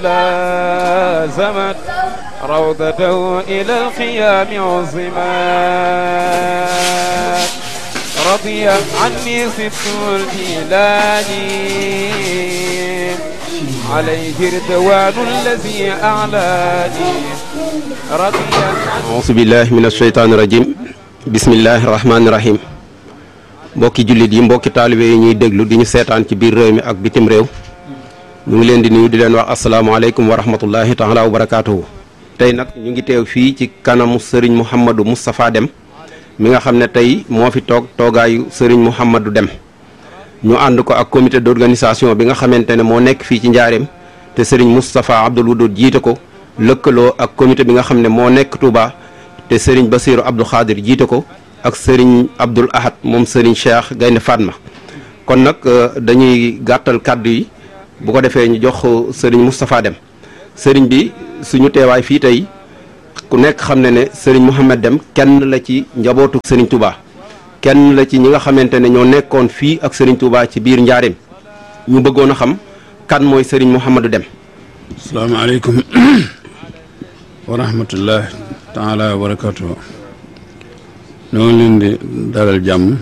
لازمت روضته إلى الخيام عظمت رضي عني ست الجيلاني عليه رضوان الذي أعلاني رضي auzu billahi min asheytaani rajim bismillahi rahmaani rahim mbokki jullit yi mbokki taalibe yi ñuy déglu di ñu seetaan ci biir réew mi ak bitim réew ñu ngi leen di nuyu di leen wax asalaamaaleykum wa rahmatullahi taala wa barakaatuhu tey nag ñu ngi teew fii ci kanamu sëriñ Mouhamadou Moustapha Deme mi nga xam ne tey moo fi toog toogaayu sëriñ Mouhamadou Deme ñu ànd ko ak comité d'organisation bi nga xamante ne moo nekk fii ci njaareem te sëriñ Moustapha Abdoul Wadoud jiite ko lëkkaloo ak comité bi nga xam ne moo nekk Touba te sëriñ Basiru Abdou Khadir jiite ko ak sëriñ Abdoul Ahad moom sëriñ Cheikh Gaynde Fatma kon nag dañuy gàttal kàddu yi bu ko defee ñu jox sëriñ Moustapha Deme sëriñ bi suñu teewaay fii tey ku nekk xam ne ne sëriñ Mouhamed Deme kenn la ci njabootu sëriñ Touba kenn la ci ñi nga xamante ne ñoo nekkoon fii ak sëriñ Touba ci biir njaareem ñu bëggoon a xam kan mooy sëriñ Mouhamadou Deme asalaamaaleykum wa rahmatullah taala wa barakatuhu ñoo ngi leen di dalal jàmm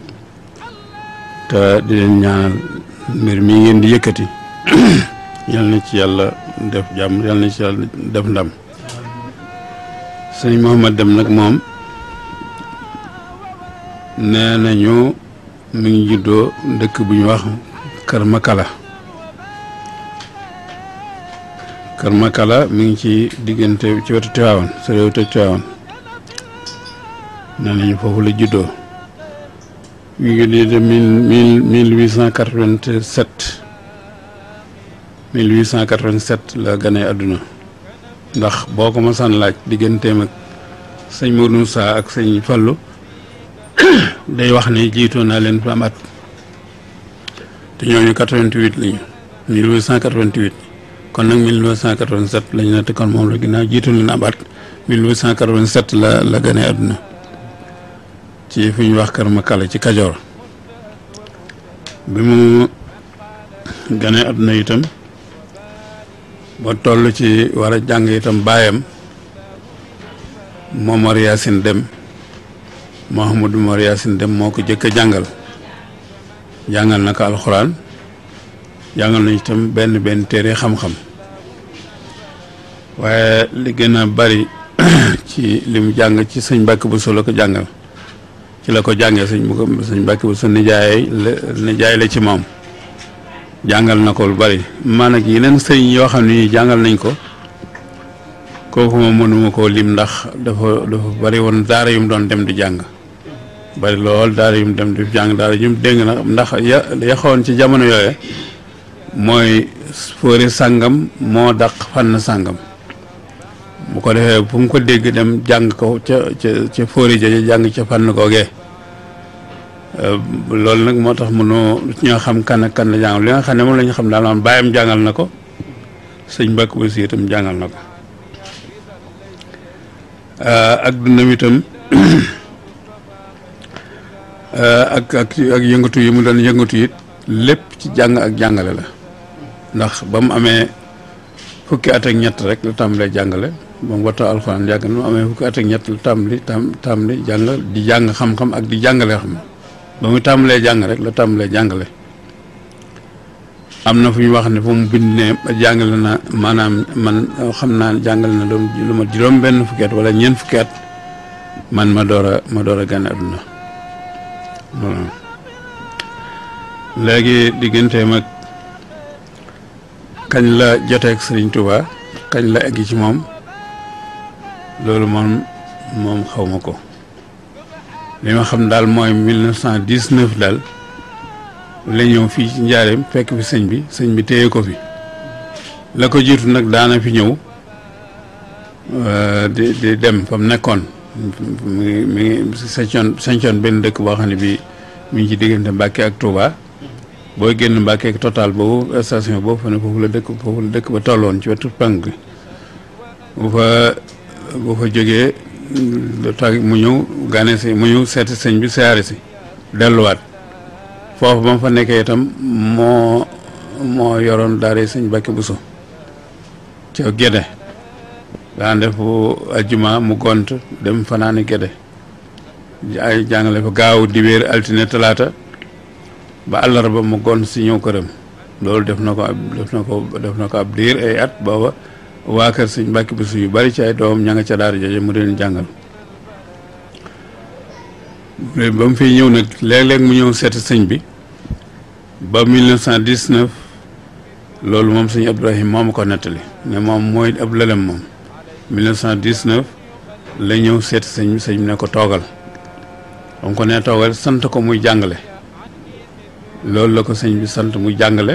te di leen ñaanal mbir mi ngeen di yëkkati yal na ci yàlla def jàmm yal na ci yàlla def ndam sëñ Mouhamed Deme nag moom nee nañu mi ngi juddoo dëkk bu ñu wax Kër Makala Kër Makala mi ngi ci diggante ci wetu Tiwaawan sa réew te Tiwaawan nee nañu foofu la juddoo mi ngi lii de mille mille huit cent quatre-vingt-sept mille huit cent quatre-vingt-sept la gane àdduna ndax boo ko masaan laaj digganteem ak sëñ Mourou Moussa ak sëñ Fallou day wax ne jiitoo naa leen fa am at te ñooñu quatre-vingt-huit lañu mille huit cent quatre-vingt-huit kon nag 1987 lañu ne te kon moom la ginnaaw jiitu leen am at 1887 la la gane àdduna ci fu ñu wax Kër Makala ci Kajoor bi mu gane àdduna itam ba toll ci war a jàng itam baayam Momar Yacine Deme Mouhamadou Momar Yacine Deme moo ko jëkk a jàngal jàngal na ko alxuraan jàngal nañ itam benn benn téere xam-xam waaye li gën a bari ci li mu jàng ci sëñ Mbàkke Buso la ko jàngal ci la ko jàngee sëñ bu ko sëñ Mbàkke Buso nijaay la nijaay la ci moom jàngal na ko lu bari man ak yeneen sëñ yoo xam ne jàngal nañ ko kooku moom mënuma koo lim ndax dafa dafa bari woon daara yu mu doon dem di jàng bari lool daara yu mu dem di jàng daara yu mu dégg na ndax ya yaxoon ci jamono yooye mooy fóori sàngam moo daq fànn sàngam bu ko defee fu mu ko dégg dem jàng ko ca ca ca fóori ja jàng ca fànn googee loolu nag moo tax mënoo ñoo xam kan ak kan la jàngal li nga xam ne moom la ñu xam daal moom bàyyam jàngal na ko sëñ Mbàkke ba si itam jàngal na ko ak dundam itam ak ak ak yëngatu yi mu doon yëngatu it lépp ci jàng ak jàngale la ndax ba mu amee fukki at ak ñett rek la tàmbalee jàngale ba mu wattoo alxuraan jàng mu amee fukki at ak ñett la tàmbali tam tàmbali jàng di jàng xam-xam ak di jàngale xam ba mu tàmbalee jàng rek la tàmbalee jàngale am na fu ñu wax ne fu mu bind ne jàngale na maanaam man xam naa jàngale na doom lu ma juróom benn fukki at wala ñeent fukki at man ma door a ma door a gane àdduna voilà léegi digganteem ak kañ la joteeg Sëriñ Tuuba kañ la egg ci moom loolu moom moom xaw ma ko li ma xam daal mooy mille neuf cent dix-neuf daal la ñëw fii ci njaareem fekk fi sëñ bi sëñ bi téye ko fi la ko jiitu nag daana fi ñëw di di dem fa mu nekkoon mi ngi mi ngi sañcoon sañcoon benn dëkk boo xam ne bii mi ngi ci diggante Mbàkke ak Touba booy génn Mbàkke ak total boobu station boobu fa ne foofu la dëkk foofu la dëkk ba tolloon ci wetu penk bi bu fa bu fa jógee lu tax mu ñëw gane si mu ñëw seeti sëñ bi siyaare si delluwaat foofu ba mu fa nekkee itam moo moo yoroon daara sëñ Mbàkke Buso ca Gédé daan def bu ajjuma mu gont dem fanaani Gédé ay jàngale fa gaaw dibéer altine talaata ba àllarba mu gont si ñëw këram loolu def na ko ab def na ko def na ko ab diir ay at booba waa kër sëñ Mbàkke Buso yu bari ci ay doomam ña nga ca daara jooje mu leen jàngal ba mu fiy ñëw nag léeg-léeg mu ñëw seeti sëñ bi ba 1919 loolu moom sëñ Abdourahim moo ma ko nettali ne moom mooy ab lëlem moom 1919 la ñëw seeti sëñ bi sëñ bi ne ko toogal ba mu ko nee toogal sant ko muy jàngale loolu la ko sëñ bi sant muy jàngale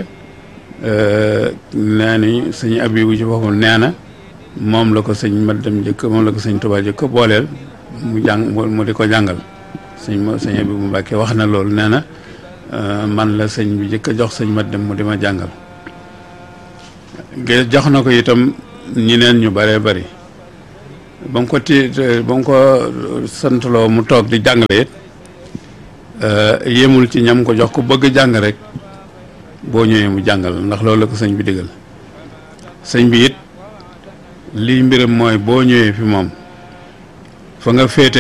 nee ni sëñ Abibu ci boppam nee na moom la ko sëñ ma dem jëkk moom la ko sëñ Tuubaa jëkk booleel mu jàng mu di ko jàngal sëñ ma sëñ Abibu Mbàkke wax na loolu nee na man la sëñ bi jëkk a jox sëñ ma dem mu di ma jàngal ge jox na ko itam ñeneen ñu bëree bëri ba mu ko ti ba mu ko santloo mu toog di jàngale it yéemul ci ñam ko jox ko bëgg jàng rek boo ñëwee mu jàngal ndax loolu la ko sëñ bi digal sëñ bi it lii mbiram mooy boo ñëwee fi moom fa nga féete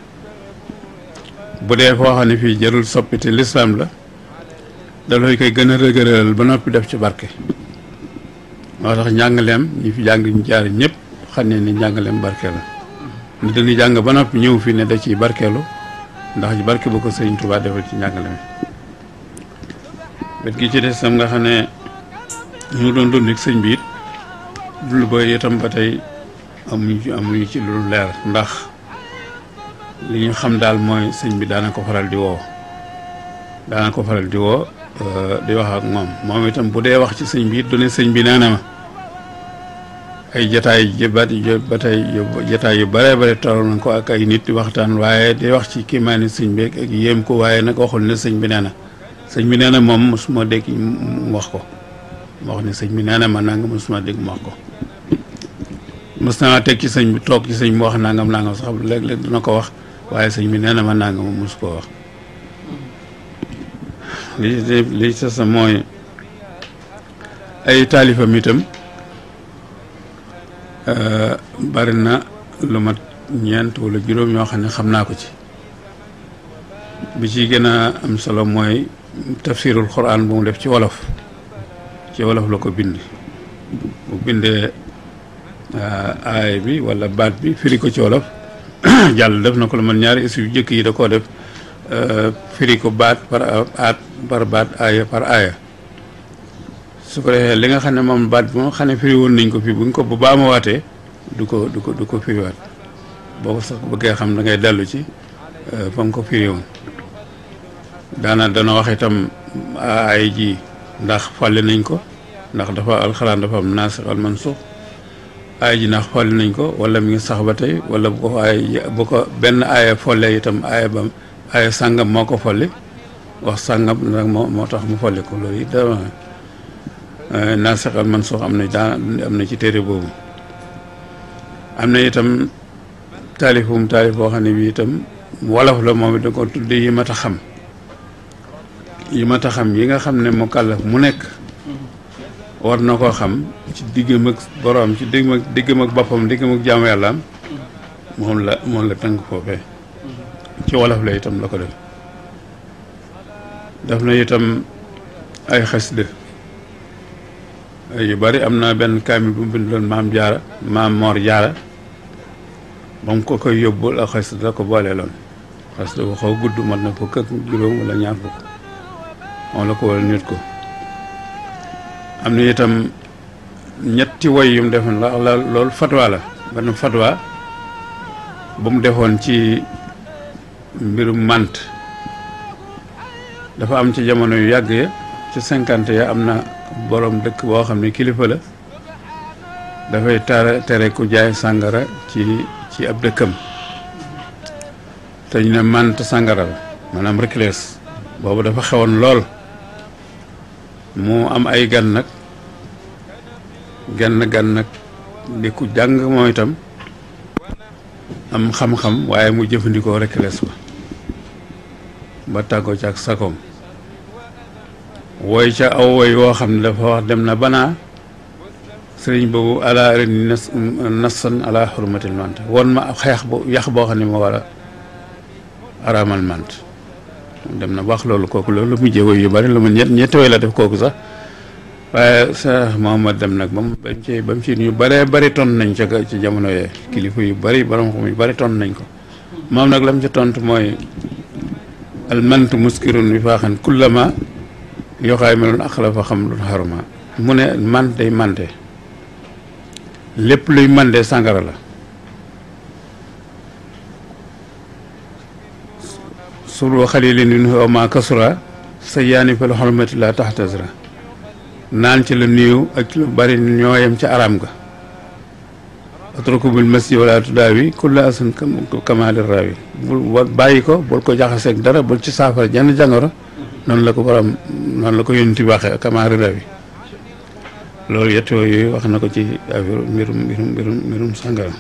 bu dee foo xam ne fii jarul soppite lislaam la dafay koy gën a rëgëral ba noppi def ci barke moo tax njàngaleem ñi fi jàng ñu jaar ñëpp xam ne ni njàngaleem barke la ni dañuy jàng ba noppi ñëw fi ne da ciy barkeelu ndax ci barke bu ko sëñ Tuubaa defal ci njàngale mi wet gi ci des tam nga xam ne ñu doon dund ak sëñ bi it dul ba itam ba tey amuñu ci amuñu ci lu leer ndax li ñu xam daal mooy sëñ bi daana ko faral di woo daana ko faral di woo di wax ak moom moom itam bu dee wax ci sëñ bi it du ne sëñ bi nee na ma ay jataay yu ba ba tey jataay yu bare bare toll nañ ko ak ay nit di waxtaan waaye di wax ci kiimaani sëñ bi ak yéem ko waaye nag waxul ne sëñ bi nee na sëñ bi nee na moom mosuma dégg mu wax ko mu wax ne sëñ bi nee na ma nangam mosuma dégg mu wax ko mos naa teg ci sëñ bi toog ci sëñ bi wax nangam nangam sax léeg-léeg dina ko wax waaye sëñ bi nee na ma nangam mos koo wax li li ci sa mooy ay taalifam itam bari na lu mat ñeent wala juróom yoo xam ne xam naa ko ci bi ci gën a am solo mooy tafsirul quran bu mu def ci wolof ci wolof la ko bind bu bindee aay bi wala baat bi firi ko ci wolof jàll def na ko lu man ñaari issu yu jëkk yi da koo def firi ko baat par aat par baat aaya par aaya su ko defee li nga xam ne moom baat bi moom xam ne firi woon nañ ko fi buñ ko bu baama waatee du ko du ko du ko firiwaat boo ko sax bëggee xam da ngay dellu ci fa nga ko firi woon daana dana wax itam ay ji ndax fàlle nañ ko ndax dafa alxuraan dafa am naasix al mansuux aaya ji ndax fàlle nañ ko wala mi ngi sax ba tey wala bu ko aay bu ko benn aaya folle itam aaya ba aaya sàngam moo ko folli wax sàngam nag moo moo tax mu folli ko loolu it dama naasix al mansuux am na daa am na ci téere boobu am na itam taalifum taalif boo xam ne bi itam wolof la moom it da ko tudde yi mat a xam yi mat a xam yi nga xam ne mu kàllaf mu nekk war na koo xam ci diggam ak boroom ci diggam ak diggam ak boppam diggam ak jaamu yàllaam moom la moom la tënk foofee ci wolof la itam la ko def def na itam ay xasida yu bari am na benn kaamil bu mu bindoon maam jaara maam moor jaara moom ko koy yóbbul ak xasida la ko boolee loon xasida bu xaw gudd mat na fukk ak juróom wala ñaar fukk moom la ko wala nit ko am na itam ñetti woy yu mu defoon la la loolu fatwa la benn fatwa bu mu defoon ci mbirum mànt dafa am ci jamono yu yàgg ya ci cinquante ya am na boroom dëkk boo xam ne kilifa la dafay tere tere ku jaay sàngara ci ci ab dëkkam te ñu ne mànt sàngara la maanaam reclès boobu dafa xewoon lool mu am ay gan nag genn gan nag di ku jàng moom itam am xam-xam waaye mu jëfandikoo reclès ba ba tàggoo ci ak sakoom woy ca aw woy woo xam ne dafa wax dem na banaa sëriñ boobu ala ren nas nassan ala xurmatil mant won ma xeex bu yax boo xam ne moo war a araamal mant dem na wax loolu kooku loolu mu jéego yu bari lu mu ñett ñetti way la def kooku sax waaye sa Muhammad dem nag ba mu ba mu ci ba mu ci ñu bëree bëri ton nañ ca ci jamono yee kilifa yu bëri borom xam yu bëri ton nañ ko moom nag la mu ca tontu mooy al mantu muskirun bi faaxan kullama yoxaay meloon aqla fa xam lu xaruma mu ne man day mante lépp luy mande sàngara la suru xalilin min ma kasura sa yaani fa lu xormati la taxtasra naan ci la néew ak lu bari ñooyam ca aram ga atrukubil masi wala tudaawi kulla asan kamaali raawi bul bàyyi ko bul ko jaxaseeg dara bul ci saafara jenn jàngoro noonu la ko borom noonu la ko yónni waxee kamaali raawi loolu yett yooyu wax na ko ci affaire mbirum mbirum mbirum mbirum sàngara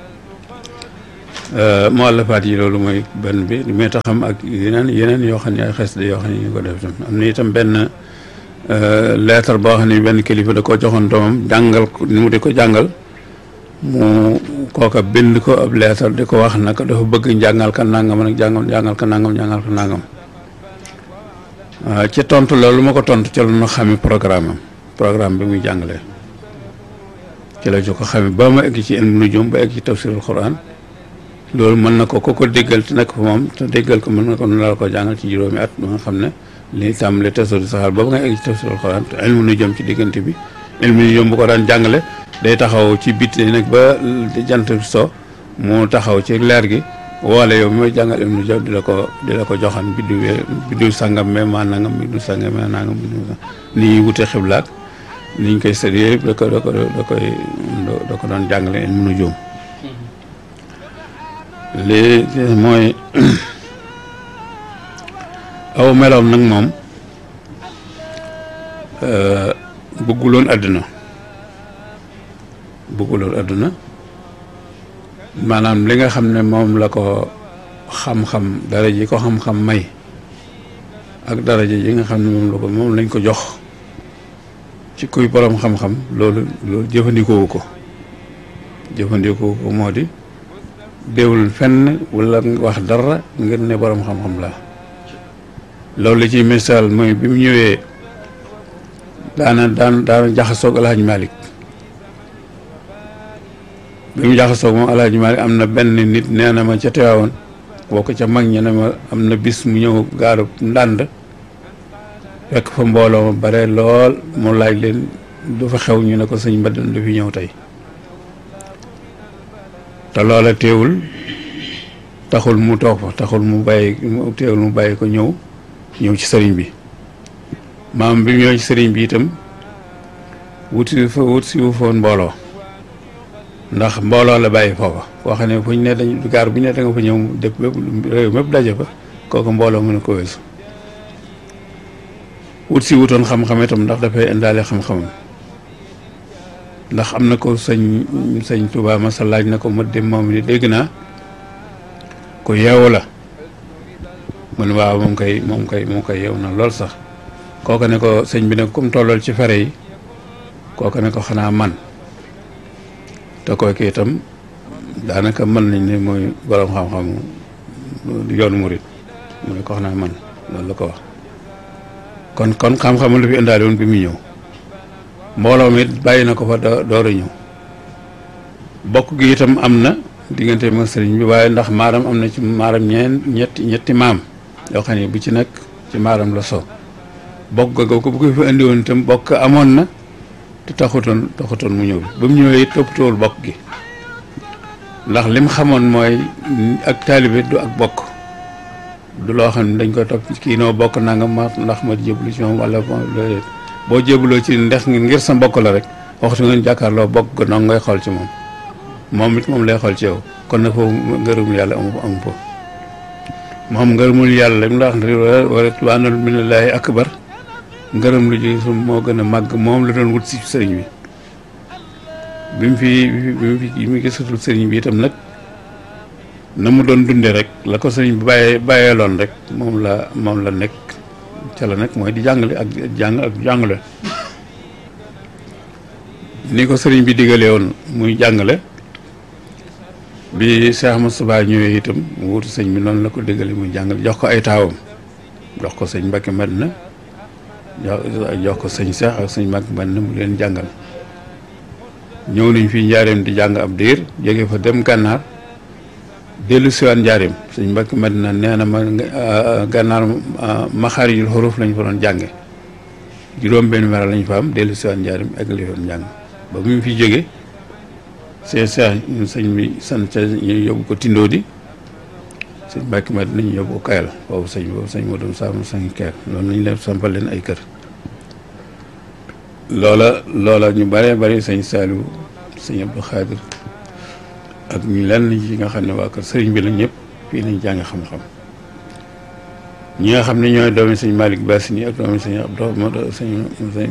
mu àllafaat yi loolu mooy benn bi li may taxam ak yeneen yeneen yoo xam ne ay xes de yoo xam ne ñu ko def tam am na itam benn lettre boo xam ne benn kilifa da koo joxoon doomam jàngal ko ni mu di ko jàngal mu kooka bind ko ab lettre di ko wax naka dafa bëgg jàngal ka nangam nag jàngal jàngal ka nangam jàngal ka nangam ci tontu loolu ma ko tontu ca la ñu xami programme am programme bi muy jàngalee ci la jo ko xame ba ma egg ci ilmu nujum ba egg ci tafsirul quran loolu mën na ko ko ko déggal te nekk fa moom te déggal ko mën na ko la ko jàngal ci juróomi at ba nga xam ne li tàmbale tasawur saxaar boobu nga egg ci tafsirul quran te ilmu nujum ci diggante bi ilmu nujum bu ko daan jàngale day taxaw ci biti nag ba jant so mu taxaw ci leer gi woole yow mi may jàngal ilmu nujum di la ko di la ko joxan biddu biddu sangam me maa nangam biddu sangam me nangam biddu ni ñuy wute xiblaak ni ñu koy sëri yëpp da ko da ko da koy da ko doon jàngale ilmu nujum lii mooy aw meloom nag moom bëgguloon àdduna bëgguloon àdduna maanaam li nga xam ne moom la ko xam-xam dara ji ko xam-xam may ak daraja ji nga xam ne moom la ko moom lañ ko jox ci kuy borom xam-xam loolu loolu jëfandikoowu ko jëfandikoowu ko moo di déewul fenn wala wax dara ngir ne borom xam-xam la loolu la ci misaal mooy bi mu ñëwee daana daan daana jaxasoog alhaaj malik bi mu jaxasoog moom alhaaj malik am na benn nit nee na ma ca teewaawoon boo ko ca mag ñi ne ma am na bis mu ñëw gaaru ndànd fekk fa mbooloo ma bare lool mu laaj leen du fa xew ñu ne ko sëñ Mbadane du fi ñëw tey te loola teewul taxul mu toog fa taxul mu bàyyi teewul mu bàyyi ko ñëw ñëw ci sëriñ bi maam bi mu ñëw ci sëriñ bi itam wuti fa wut si wu foon mbooloo ndax mbooloo la bàyyi foofa koo xam ne fu ñu ne dañ gaar bu ñu ne da nga fa ñëw dëpp bépp réew mépp daje fa kooku mbooloo mën a ko weesu wut si wutoon xam-xam itam ndax dafay indaale xam-xamam ndax am na ko sëñ sëñ Tuubaa masa laaj na ko ma dem moom ni dégg naa ku yeewu la mu ne waaw moom koy moom koy moom koy yeewu na lool sax kooku ne ko sëñ bi ne comme tollool ci fere yi kooku ne ko xanaa man te kooku itam daanaka mën nañ ne mooy borom xam-xamu yoonu murit mu ne ko xanaa man loolu la ko wax kon kon xam-xamu la fi indaale woon bi muy ñëw mbooloo mi bàyyi na ko fa door a ñëw bokk gi itam am na diggante ma sëriñ bi waaye ndax maaram am na ci maaram ñeen ñetti ñetti maam yoo xam ne bu ci nekk ci maaram la so bokk ga ko bu ko fi indi woon itam bokk amoon na te taxutoon taxutoon mu ñëw ba mu ñëwee it toppatoowul bokk gi ndax lim xamoon mooy ak taalibe du ak bokk du loo xam ne dañ koy topp kii noo bokk nangam ma ndax ma jébbalu ci moom wala boo jébbaloo ci ndex ngir sa mbokk la rek waxtu ngeen jàkkaarloo bokk ga noonu ngay xool ci moom moom it moom lay xool ci yow kon nag foofu ngërëmul yàlla amu amu foofu moom ngërëmul yàlla li mu la wax wa ridwaanun minallaahi akbar ngërëm lu ji su moo gën a màgg moom la doon wut si sëriñ bi bi mu fi bi mu fi bi mu gisatul sëriñ bi itam nag na mu doon dunde rek la ko sëriñ bi bàyyee bàyyeeloon rek moom la moom la nekk ca la nekk mooy di jàngale ak jàng ak jàngale ni ko sëriñ bi digalee woon muy jàngale bi Cheikh Moustapha ñëwee itam mu wutu sëñ bi noonu la ko diggalee muy jàngale jox ko ay taawam jox ko sëñ Mbacke Madina jox ko sëñ Cheikh ak sëñ Mbacke Madina mu leen jàngal ñëw nañ fii njaareem di jàng ab diir jóge fa dem gànnaar dellu siwaan njaareem sëñ Mbacke Madina nee na ma gànnaar maxaarijul xuruf lañ fa doon jànge juróom benn weer lañ fa am dellu siwaan njaareem ak li fa njàng ba mu fi jóge sëñ Cheikh ñun sëñ bi sant ca ñu yóbbu ko tindoo di sëñ Mbacke Madina ñu yóbbu ko kayal boobu sëñ boobu sëñ moo doon saamu sëñ kayal loolu nañ leen sampal leen ay kër loola loola ñu bëree bëri sëñ Saliou sëñ Abdou Khadir ak ñu lenn yi nga xam ne waa kër sëriñ bi la ñëpp fii lañ jàng xam-xam ñi nga xam ne ñooy doomi sëñ Malick Bassini ak doomi sëñ Abdou Modou sëñ sëñ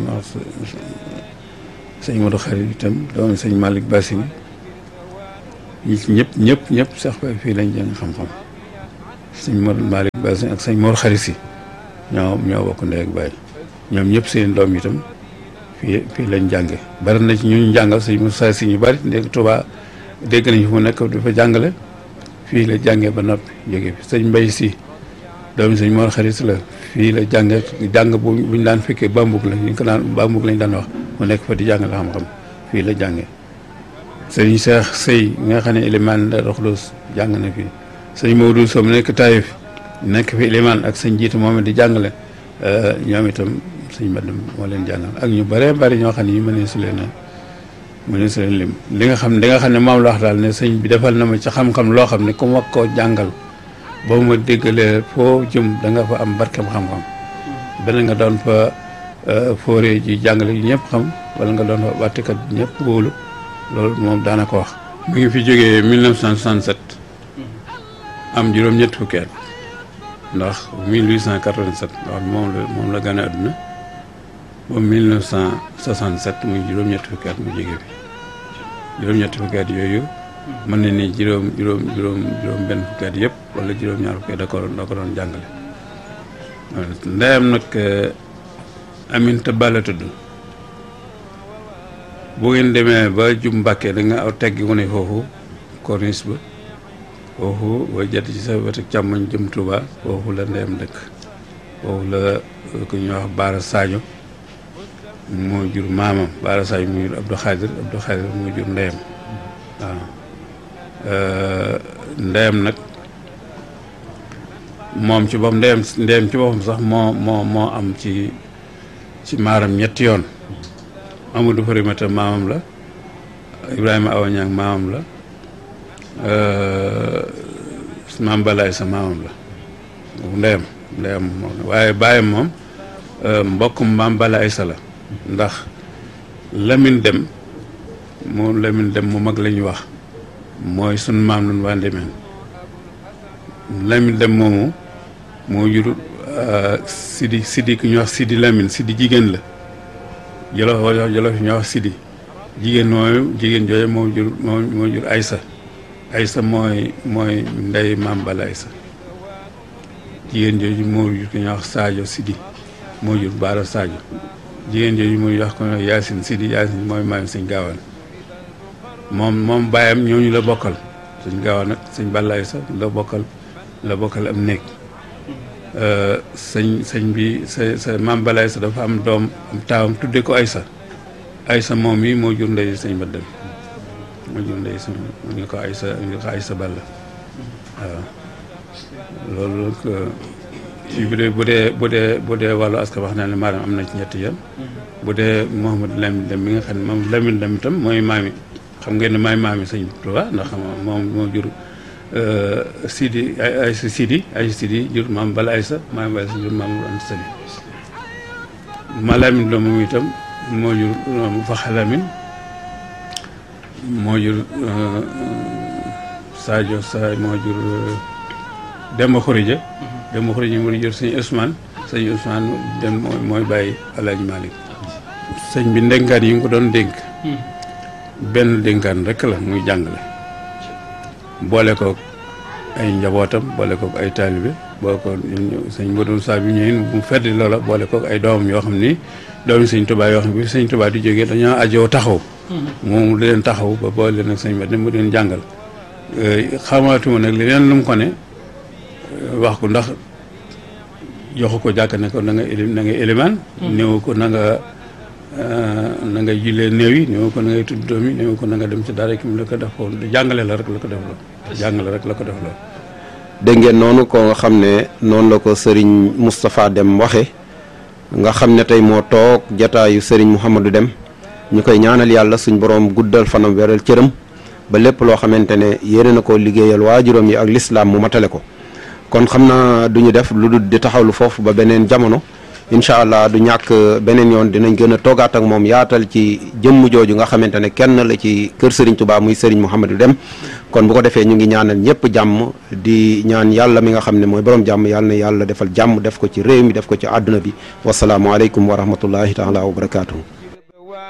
sëñ Modou Khadir itam doomi sëñ Malick Bassini ñi ci ñëpp ñëpp ñëpp sax ba fii lañ jàng xam-xam sëñ Modou Malick Bassini ak sëñ Mor Khadir si ñoo ñoo bokk ndey ak baay ñoom ñëpp seen doom itam fii fii lañ jànge bari na ci ñu jàngal sëñ Moussa si ñu bari ndégg Touba dégg nañ fu mu nekk dafa jàngale fii la jàngee ba noppi jóge fi sëñ Mbay si doomi sëñ Mor Xarit la fii la jànge jàng bu buñ daan fekkee bambug la ñu ko daan bambug lañ daan wax mu nekk fa di jàngale xam-xam fii la jànge sëñ Cheikh Sey nga xam ne élimaan la Roxlos jàng na fii sëñ Maodo Sow nekk Taïf nekk fi élimaan ak sëñ jiitu moom di jàngale ñoom itam sëñ Mbadam moo leen jàngal ak ñu bëree bëri ñoo xam ne ñu mënee su leen a mënee su leen lim li nga xam li nga xam ne moom la wax daal ne sëñ bi defal na ma ci xam-xam loo xam ne ku ma koo jàngal boo ma déggalee foo jëm da nga fa am barkeem xam-xam benn nga doon fa fooree ji jàngale yu ñëpp xam wala nga doon fa bàttikat bi ñëpp wóolu loolu moom daana ko wax mu ngi fi jógee 1967 am juróom-ñett fukki at ndax 1887 ndax moom la moom la gane àdduna ba 1967 muy juróom-ñetti fukki at mu jóge fi juróom-ñetti fukki at yooyu mën na ni juróom juróom juróom juróom benn fukki at yëpp wala juróom-ñaar fukki at da ko da ko doon jàngale ndeyam nag Aminta Ba la tudd bu ngeen demee ba jub Mbàkke da nga aw teggi wu ne foofu corniche ba foofu booy jot ci sa wetu càmmoñ jëm Touba foofu la ndeyam dëkk foofu la ku ñuy wax Baara Sadio moo jur maamam Baara Sadio moo jur Abdou Khadir Abdou Khadir moo jur ndeyam waaw ndeyam nag moom ci boppam ndeyam ndeyam ci boppam sax moo moo moo am ci ci maaram ñetti yoon Amadou Farimata maamam la Ibrahima Awañang maamam la maam balaay sa maamam la ndeyam ndeyam moom waaye bàyyam moom mbokkum maam balaay sa la ndax Lamine Dem moom Lamine Dem mu mag la ñuy wax mooy sun maam nun waa Ndemeen Lamine Dem moomu moo jur Sidi Sidi ku ñuy wax Sidi Lamine Sidi jigéen la jolof wala jolof ñuy wax Sidi jigéen mooy jigéen jooju moo jur moo moo jur Aysa Aysa mooy mooy ndey maam bala Aysa jigéen jooju moo jur ko ñuy wax Sadio Sidi moo jur Baara Sadio jigéen jooju muy wax ko Yaasin Sidi Yaasin mooy maam sëñ gaawaan moom moom bàyyam ñooñu la bokkal sëñ gaawaan nag sëñ bala Aysa la bokkal la bokkal am néeg sëñ sëñ bi sa sa maam bala Aysa dafa am doom am taawam tudde ko Aysa Aysa moom mi moo jur ndey sëñ ba dem moo jur ndey sëñ ñu ko Aysa ñu ko Aysa balla waaw loolu nag ci bu dee bu dee bu dee bu dee wàllu askan wax naa ne maanaam am na ci ñetti yoon bu dee Mouhamadou Lamine Dem mi nga xam ne moom Lamine Dem itam mooy maami xam ngeen ne maay maami sëñ Tuubaa ndax moom moo jur Sidi ay ay Sidi ay Sidi jur maam bala Aysa maam bala Aysa jur maam Anta Sali ma Lamine Dem moom itam moo jur Faxa Lamine moo jur Sadio Sa moo jur Demba Xurija Demba Xurija moo jur sëñ Ousmane sëñ Ousmane dem mooy mooy bàyyi Alaaji Malick sëñ bi ndénkaan yi nga ko doon dénk benn dénkaan rek la muy jàngale boole kook ay njabootam boole kook ay taalibe boole ko sëñ Modou Sa bi ñëwee mu feddi loola boole kook ay doomam yoo xam ni doomi sëñ Tuubaa yoo xam ne bi sëñ Tuubaa di jógee dañoo ajoo taxaw moom da leen taxaw ba boole leen ak sëñ Mat mu leen jàngal xamaatuma nag leneen lu mu ko ne wax ko ndax joxu ko jàkk ne ko na nga éli na nga élimaan néew ko na nga na nga jullee néew yi néew ko na ngay tudd doom yi néew ko na nga dem ci dara ki mu la ko def ko jàngale la rek la ko def la jàngale rek la ko def la dégg ngeen noonu ko nga xam ne noonu la ko sëriñ Moustapha Dem waxe nga xam ne tey moo toog jataayu sëriñ Mouhamadou Dem ñu koy ñaanal yàlla suñ borom guddal fanam weral cëram ba lépp loo xamante ne yéene na ko liggéeyal waajuram yi ak lislaam mu matale ko kon xam naa du ñu def lu dul di taxawlu foofu ba beneen jamono incha allah du ñàkk beneen yoon dinañ gën a toogaat ak moom yaatal ci jëmm jooju nga xamante ne kenn la ci kër Serigne Touba muy Serigne Mouhamadou Dem kon bu ko defee ñu ngi ñaanal ñëpp jàmm di ñaan yàlla mi nga xam ne mooy borom jàmm yàlla na yàlla defal jàmm def ko ci réew mi def ko ci àdduna bi wasalaamualeykum wa rahmatullahi taala wa barakaatuhu